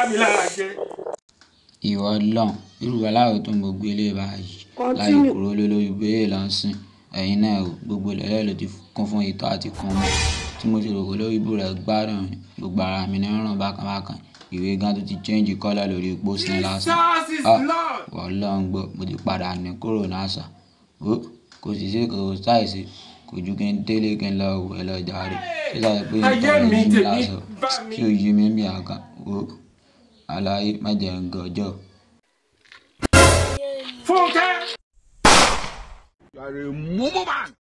mi lára jẹ. ìwọ lọ́n irú aláwọ̀ tó ń gbogbo ilé báyìí láì kúrò lólórí bẹ́ẹ̀ lọ sìn ẹ̀yin náà o gbogbo ilẹ̀ ló ti kún fún ìtọ́ àti kún mọ́ tí mo ti rò pé lórí ibú rẹ̀ gbádùn ni gbogbo ara mi ní ràn bákan bákan ìwé gan tó ti change colour lórí pósí lásán Jesus is Ah, Lord. wọ́n lọ́n gbọ́ mo ti padà ní kúrò násà ó kò sì sí kò sáìsì kò ju kí n délé kí n lọ wẹ̀ lọ jàre ṣé láì pé Ayé ìtọ́ mi rẹ̀ yí mi tèmi lásán bá mi. tí ò yí mi bí àkàn ó àlàyé má jẹ́ ń gọjọ́. Fúnkẹ́. You are a mumu man.